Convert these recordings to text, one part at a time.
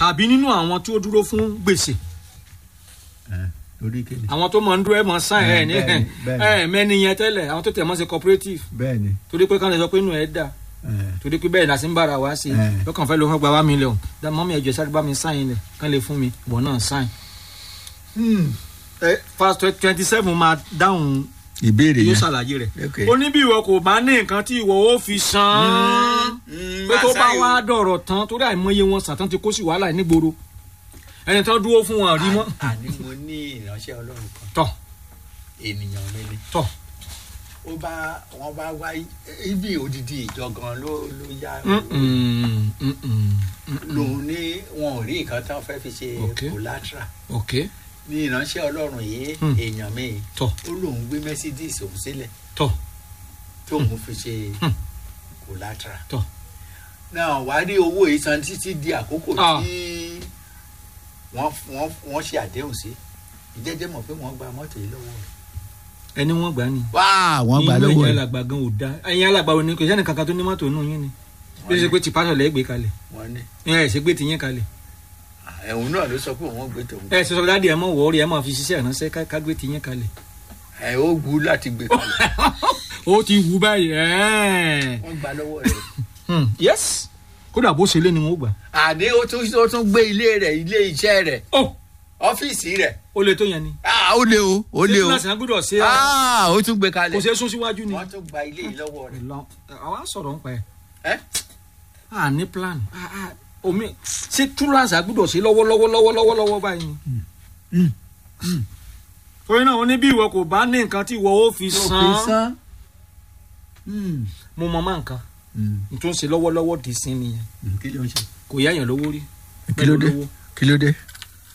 tàbí nínú àwọn tí ó dúró fún gbèsè ẹ, torí kéde àwọn tó mọ̀ ń dúró ẹ̀ mọ̀ sàn ẹ̀ ní Bẹ́ẹ̀ni, bẹ́ẹ̀ni. ẹ̀ mẹ́ni yẹn tẹ́lẹ̀ àwọn tó tẹ̀ mọ́ ṣe cooperative bẹ́ẹ̀ ni torí pé káwọn lè sọ pé inú ẹ̀ dà ẹ, torí pé bẹ́ẹ̀ làsí ń bára wá sí i Eh. lọ́kàn fẹ́ ló fẹ́ gba wá mílíọ̀nù dá mọ́mí ẹ̀jọ̀ sáré bá mi sáyìn lẹ̀ kán lè fún mi ìwọ náà sáyìn. fast twenty seven máa dáhùn ìbéèrè yóò yẹn ṣàlàyé rẹ̀ Ok. ó ní bí ìwọ kò bá ní nǹkan tí ìwọ ó fi san Mm, pé tó máa bá sáyìn wá o. dọ̀rọ̀ tán torí àìmọye wọn sàtán ti kó sí wàhálà nígboro ẹni tán dúró fún wọn rí mọ́ àní mo ní ìránṣẹ́ ọlọ́run kan tọ̀ ènìyàn mi ni tọ̀ ó bá wọn bá wá ibi òdìdí ìjọ gan ló ló yá Mm, mm, mm, mm, mm. lòun ní wọn ò rí nǹkan tán fẹ́ fi ṣe Ok. collateral ok ní ìránṣẹ́ ọlọ́run yìí Hmm. èèyàn mi tọ̀ ó lóun gbé mercedes òun sílẹ̀ tọ̀ tóun fi ṣe Hmm. collateral tọ̀ náà wá rí owó yìí san títí di àkókò Ah. tí wọ́n wọ́n wọ́n ṣe àdéhùn sí ìjẹ́jẹ́ mọ̀ pé wọ́n gba mọ́tò yìí lọ́wọ́ rẹ̀. ẹni wọ́n gbà ní. wá wọ́n gbà inú lọ́wọ́ ẹ̀yin rẹ̀ alàgbà gan ò da ẹ̀yin alàgbà ò ní kò sẹ́ni kankan tó ní mọ́tò inú yín ni bí ó ṣe pé ti pásọ̀ lẹ́ gbé kalẹ̀ wọ́n ní ẹ ẹ̀ ṣe gbé ti yín kalẹ̀ ẹ̀hún náà ló sọ pé òun gbé tòun ẹ ṣe sọ dáàdi ẹ mọ̀ wọ́ọ́rì ẹ mọ̀ fi ṣiṣẹ́ ìránṣẹ́ ká- ká gbé ti yín kalẹ̀ ẹ̀ ó gbú láti gbé kalẹ̀ ó ti wù báyìí ẹ́ẹ̀. wọ́n gbà lọ́wọ́ rẹ̀. Hmm, yes kódà bó ṣe lé ni wọn ó gbà. àní ó tún ó tún gbé ilé rẹ̀ ilé iṣẹ́ rẹ̀ ó ọ́fíìsì rẹ̀ ó lè tó yẹn ni. Ah, ó lé o ó lé o ṣé kíláàsì yẹn gbọ́dọ̀ ṣe Ah, ó tún gbé kò kalẹ̀ ṣe é sún síwájú ni. wọ́n tún gba ilé yìí lọ́wọ́ rẹ̀. Ìlọ- àwa sọ̀rọ̀ ń pa ẹ̀. ẹ́ a ní plan Ah, ah, omi ṣé túláàsì àgbọ́dọ̀ ṣe lọ́wọ́lọ́wọ́ lọ́wọ́lọ́wọ́ lọ́wọ́ báyìí ni. torí náà ó ní bí ìwọ kò bá ní nǹkan tí ìwọ ó fi tó fi san san. Hmm, mo mọ máa nǹkan hmm, n tó ń ṣe lọ́wọ́lọ́wọ́ dì sí nìyẹn hmm, kí ló ń ṣe. kò yá yàn lówó rí kí ló dé lówó kí ló dé.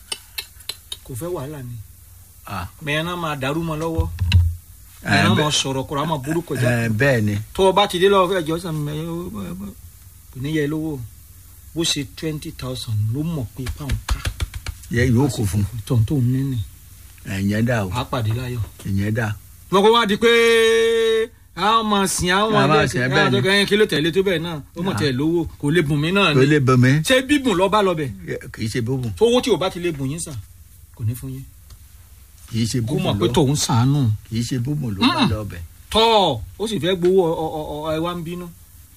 kò fẹ́ wàhálà ni Ah, mẹ́rin náà máa dàrú mọ́ lọ́wọ́ Eh, mẹ́rin náà bẹ́- máa sọ̀rọ̀ kọ́ra máa burú kọjá eh, bẹ́ẹ̀ ni tó o bá ti dé lọ́wọ́ fẹ́ jọ sàn mẹ́ kò ní yẹ lówó bó ṣe twenty thousand ló mọ̀ pé pound ká yẹ yóò kó fún tọ̀hún tó ń ní nì ẹ̀yẹn dà o á pàdé láyọ̀. ẹ̀yẹn dà. wọ́n kó wá di pé àwọn máa sìn àwọn Àwọn máa máa sìn, bẹ́ẹ̀ bẹ́ẹ̀ sí ni. àwọn tó kí ló tẹ̀lé tó bẹ́ẹ̀ náà ó mọ̀ Ah. tẹ̀ lówó kò lè bùn mí náà tó ni lè bọ̀ mí ṣé bíbùn lọ́ bá lọ bẹ̀ kì í ṣe bóbùn tówó tí o bá ti lè bùn yín sà kò ní fún yín kì í ṣe kó bóbùn mọ̀ pé ló tòun sàánù kì í ṣe bóbùn ló bá Mm. lọ bẹ̀. tọ́ ó sì fẹ́ gbowó ọ- ọ- ọ- ẹ wá ń bínú.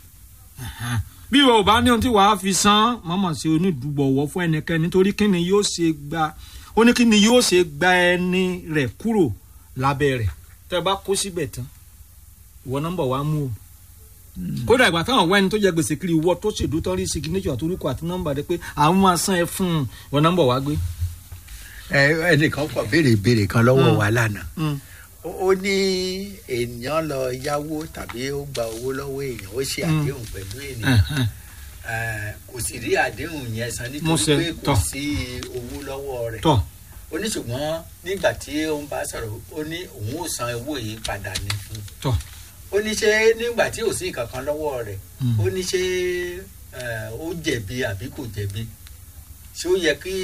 bí ìwọ ò bá ní ohun tí wàá fi san mọ́mọ́ sí onídùúgbọ̀wọ́ fún ẹnikẹ́ni nítorí kí ni yóò ṣe gba ó ní kí ni yóò ṣe gba ẹni rẹ̀ kúrò lábẹ́ rẹ̀ tẹ́ ẹ bá kó síbẹ̀ tán ìwọ nọ́mbà wa mú o kódà ìgbà táwọn wá ẹni tó jẹ gbèsè kiri ìwọ tó ṣèdú tán rí signature àtorúkọ àti nọ́mbà rẹ pé àwọn máa san ẹ fún un ìwọ nọ́mbà wa gbé. ẹ ẹnìkan kọ béèrè ìbéèrè kan lọ́wọ́ Mm. wa lánàá Mm. ó ó ní èèyàn lọ yáwó tàbí ó gba owó lọ́wọ́ èèyàn ó ṣe Mm. àdéhùn pẹ̀lú ènìyàn Ẹ̀hẹ́n. Eh, kò sì rí àdéhùn yẹn san Mo nítorí ṣe, pé kò tọ́. sí owó lọ́wọ́ rẹ̀ tọ́ ó ní ṣùgbọ́n nígbà tí ó ń bá sọ̀rọ̀ ó ní òun ò san owó yìí padà ní fún un tọ́ ó ní ṣé nígbà tí ò sí kankan lọ́wọ́ rẹ̀ Mm. ó ní ṣé eh, ó jẹ̀bi àbí kò jẹ̀bi ṣé ó yẹ kí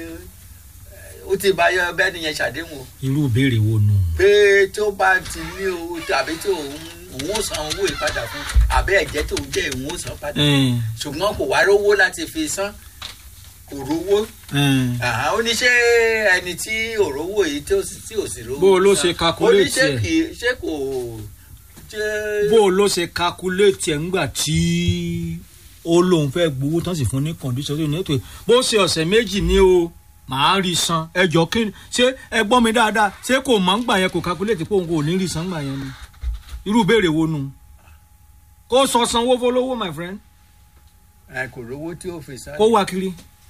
eh, ó ti bá yọ bẹ́ẹ̀ nìyẹn ṣàdéhùn o irú ìbéèrè wo nù. pé tó bá ti ní owó tàbí tó òun òun ò san owó yìí padà fún àbẹ́ ẹ̀jẹ̀ tó ń jẹ́ òun ò san padà Ẹ̀ẹ́n, ṣùgbọ́n kò wá rówó láti fi san kò rówó ẹ̀ẹ́n. Àhán, ó ní ṣé ẹni tí ò rówó yìí tí ò sì tí ò sì rówó Bó o ló san, ṣe calculate ó ní ṣé ẹ̀? kì í ṣé kò ṣé bó o ló ṣe calculate ẹ̀ ńgbà tí ó lóun fẹ́ gbowó tán sì fún ní condition tó ní ètò bó ṣe ọ̀sẹ̀ méjì ní o màá rí san ẹjọ́ kí ni ṣé ẹ gbọ́ mi dáadáa ṣé kò mọ̀ ń gbà yẹn kò calculate pé òun kò ní rí san gbà yẹn ni irú ìbéèrè wo nu kó sọ sanwó fọlọ́wọ́ my friend ẹ kò rówó tí ó fi san kó wá kiri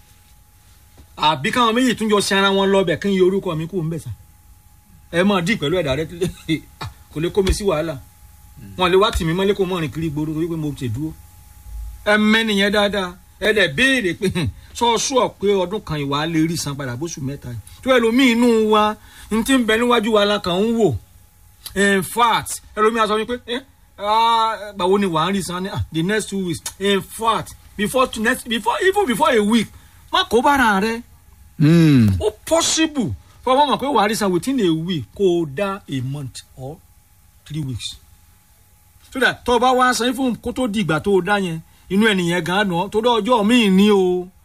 àbí káwọn méjì tún jọ ṣe ara wọn lọ bẹ̀ kí n yọ orúkọ mi kú ń bẹ̀ sà ẹ máa dì pẹ̀lú ẹ̀dá rẹ kò lè kó mi sí wàhálà wọn lè wá tì mí mọ́lé kó mọ́ rìn kiri gbòòrò torí pé mo ṣe dúró ẹ mẹ́nìyẹn dáadáa ẹ dẹ̀ béèrè pé sọ́ọ́sù ọ̀ pé ọdún kan ìwà lè rí san padà bóṣù mẹ́ta yìí tó ẹlòmíì inú wa n ti ń bẹ níwájú wa la kàn ń wò in fact ẹlòmíì á sọ wípé ẹ gbàwo ni wàá rí san ní ah, the next two weeks in fact before to next before even before a week má kó bára rẹ Hmm. ó possible fọwọ́ mọ̀ pé wàá rí san within a week kó o dá a month or three weeks so that tó o bá wá san fún kó tó di ìgbà tó o dá yẹn inú ẹnìyẹn gan-an nù ọ́ tó dá ọjọ́ míì ní o